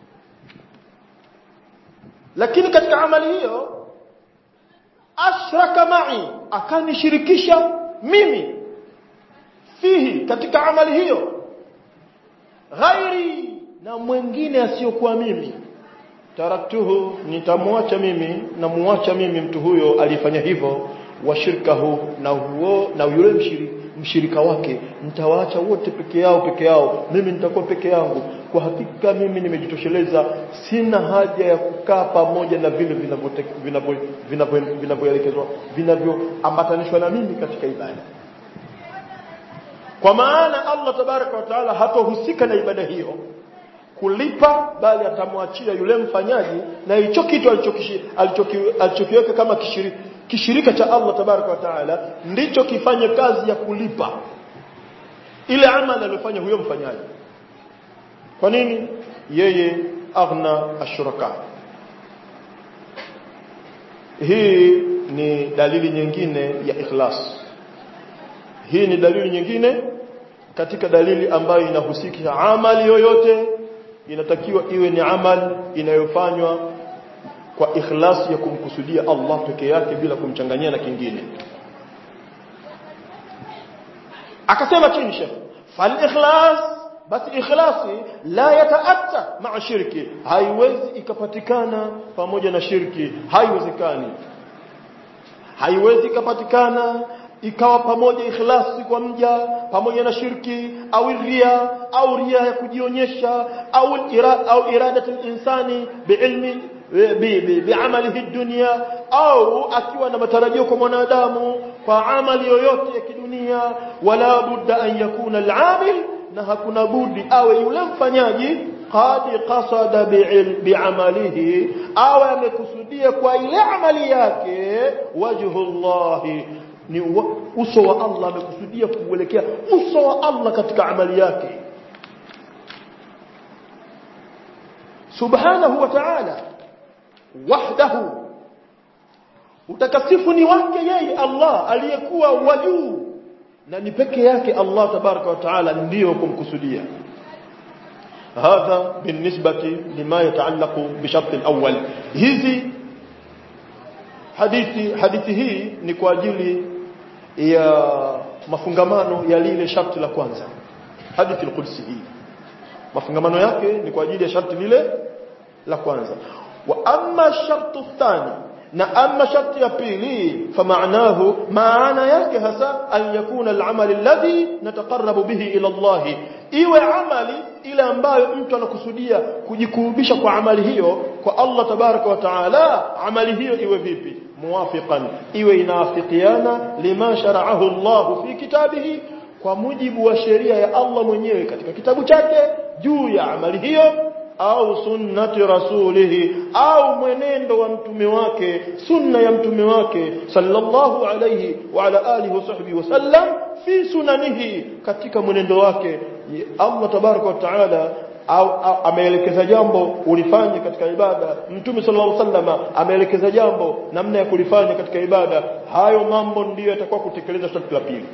lakini katika amali hiyo ashraka ma'i akanishirikisha mimi fihi katika amali hiyo ghairi na mwingine asiyokuwa mimi taraktuhu nitamwacha mimi na muacha mimi mtu huyo alifanya hivyo washirikahu na huo na yule mshirika, mshirika wake nitawaacha wote peke yao peke yao mimi nitakuwa peke yangu kwa hakika mimi nimejitosheleza sina haja ya kukaa pamoja na vile vinavyoelekezwa vinavyoambatanishwa na mimi katika ibada kwa maana Allah tabaraka wa taala hatohusika na ibada hiyo kulipa bali atamwachia yule mfanyaji na hicho kitu alichokiweka kama kishirika kishirika cha Allah tabaraka wa taala ndicho kifanye kazi ya kulipa ile amali aliyofanya huyo mfanyaji kwa nini yeye aghna ashuraka hii ni dalili nyingine ya ikhlas hii ni dalili nyingine katika dalili ambayo inahusika amali yoyote inatakiwa iwe ni amali inayofanywa kwa ikhlasi ya kumkusudia Allah peke yake bila kumchanganyia na kingine akasema chini shekh fal ikhlas basi ikhlasi la yataatta ma'a shirki haiwezi ikapatikana pamoja na shirki haiwezekani haiwezi ikapatikana ikawa pamoja ikhlasi kwa mja pamoja na shirki au ria au ria ya kujionyesha au ira, au iradatu insani biilmi biamalihi dunia au akiwa na matarajio kwa mwanadamu kwa amali yoyote ya kidunia wala budda an yakuna al-amil na hakuna budi awe yule mfanyaji qad qasada bi'amalihi awe amekusudia kwa ile amali yake wajhullahi ni uso wa Allah amekusudia kuelekea uso wa Allah katika amali yake subhanahu wa ta'ala wahdahu utakasifu ni wake yeye Allah aliyekuwa wajuu na ni peke yake Allah tabaraka wa taala ndiyo kumkusudia hadha binisbati lima yataallaqu bishart alawwal hizi hadithi hadithi hii ni kwa ajili ya mafungamano ya lile sharti la kwanza hadithi al-qudsi hii mafungamano yake ni kwa ajili ya sharti lile la kwanza wa amma shartu thani na amma sharti ya pili famaanahu maana yake hasa an yakuna al-amal alladhi nataqarrabu bihi ila Allah iwe amali ile ambayo mtu anakusudia kujikurubisha kwa amali hiyo kwa Allah tabaraka wa taala amali hiyo iwe vipi muwafiqan iwe inaafikiana lima shara'ahu Allah fi kitabihi kwa mujibu wa sheria ya Allah mwenyewe katika kitabu chake juu ya amali hiyo au sunnati rasulihi au mwenendo wa mtume wake sunna ya mtume wake sallallahu alayhi wa ala alihi wasahbihi wasallam fi sunanihi katika mwenendo wake Allah tabaraka wa taala au ameelekeza jambo ulifanye katika ibada mtume sallallahu alaihi wasallam ameelekeza jambo namna ya kulifanya katika ibada hayo mambo ndiyo yatakuwa kutekeleza sharti la pili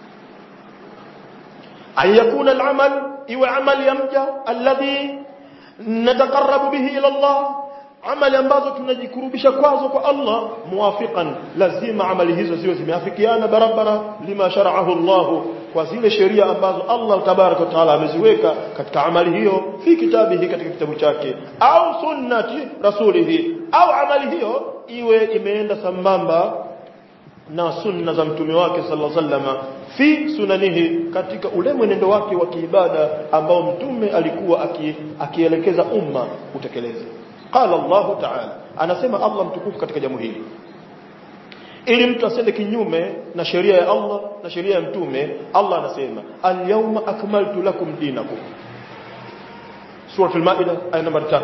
ayakuna al-amal iwe amali ya mja alladhi nataqarrabu bihi ila Allah amali ambazo tunajikurubisha kwazo kwa Allah muwafiqan lazima amali hizo ziwe zimeafikiana barabara lima shar'ahu Allah kwa zile sheria ambazo Allah tabaraka wa taala ameziweka katika amali hiyo fi kitabihi katika kitabu chake au sunnati rasulihi au amali hiyo iwe imeenda sambamba na sunna za mtume wake sallallahu alaihi wasallam fi sunanihi katika ule mwenendo wake wa kiibada ambao mtume alikuwa aki, akielekeza umma utekeleze qala Allah ta'ala anasema Allah mtukufu katika jambo hili ili mtu asende kinyume na sheria ya Allah na sheria ya mtume Allah anasema al-yawma akmaltu lakum dinakum Surah al-Maida aya namba 3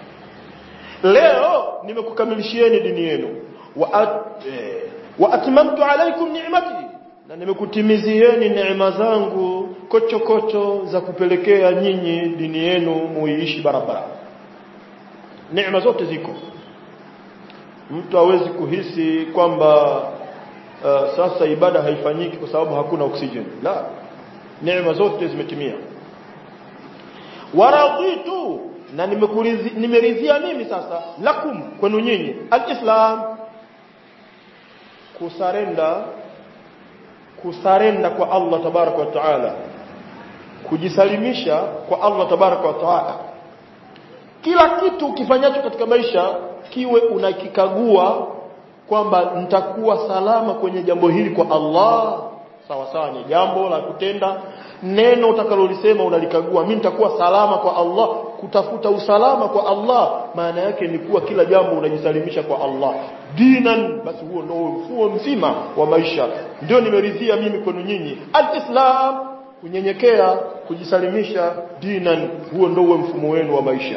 Leo nimekukamilishieni dini yenu wa at, eh, wa atmamtu alaykum ni'mati na nimekutimizieni neema zangu kocho kocho za kupelekea nyinyi dini yenu muiishi barabara neema zote ziko mtu hawezi kuhisi kwamba uh, sasa ibada haifanyiki kwa sababu hakuna oxygen la neema zote zimetimia waraditu na nimeridhia mimi sasa lakum kwenu nyinyi alislam kusarenda kusarenda kwa Allah tabaraka wa taala kujisalimisha kwa Allah tabaraka wa taala kila kitu ukifanyacho katika maisha kiwe unakikagua kwamba nitakuwa salama kwenye jambo hili kwa Allah sawa sawa ni jambo la kutenda neno utakalolisema unalikagua mimi nitakuwa salama kwa Allah kutafuta usalama kwa Allah maana yake ni kuwa kila jambo unajisalimisha kwa Allah dinan basi huo ndio mfumo mzima wa maisha ndio nimeridhia mimi kwenu nyinyi alislam kunyenyekea kujisalimisha dinan huo ndio mfumo wenu wa maisha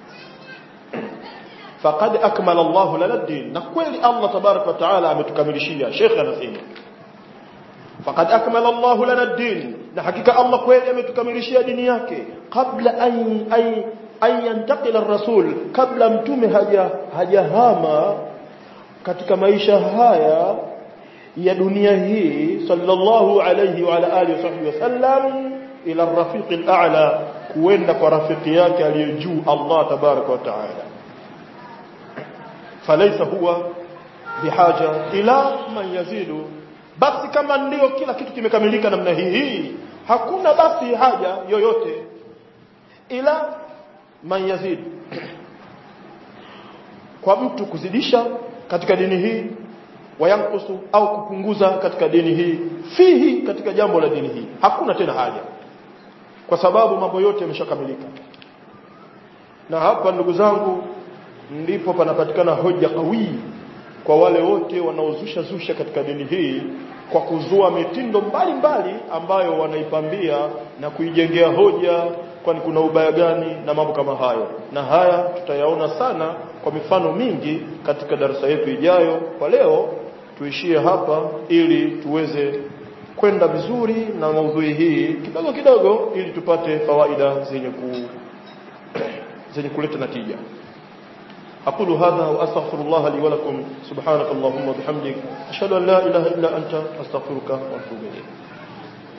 faqad akmala Allahu lana din na kweli Allah tabarak wa taala ametukamilishia Sheikh anasema faqad akmala Allahu lana din na hakika Allah kweli ametukamilishia dini yake kabla an ay an yantaqila ar-rasul kabla mtume haja hajahama katika maisha haya ya dunia hii sallallahu alayhi wa ala alihi wasallam ila ar-rafiq al-a'la kuenda kwa rafiki yake aliye juu Allah tabaraka wa taala فليس هو بحاجة إلى من يزيد basi kama ndio kila kitu kimekamilika namna hii hakuna basi haja yoyote ila man yazid kwa mtu kuzidisha katika dini hii wayankusu au kupunguza katika dini hii fihi katika jambo la dini hii hakuna tena haja kwa sababu mambo yote yameshakamilika na hapa ndugu zangu ndipo panapatikana hoja kawi kwa wale wote wanaozusha zusha katika dini hii kwa kuzua mitindo mbalimbali mbali ambayo wanaipambia na kuijengea hoja kwani kuna ubaya gani na mambo kama hayo na haya tutayaona sana kwa mifano mingi katika darasa yetu ijayo kwa leo tuishie hapa ili tuweze kwenda vizuri na maudhui hii kidogo kidogo ili tupate fawaida zenye ku zenye kuleta natija أقول هذا وأستغفر الله لي ولكم سبحانك اللهم وبحمدك أشهد أن لا إله إلا أنت أستغفرك وأتوب إليك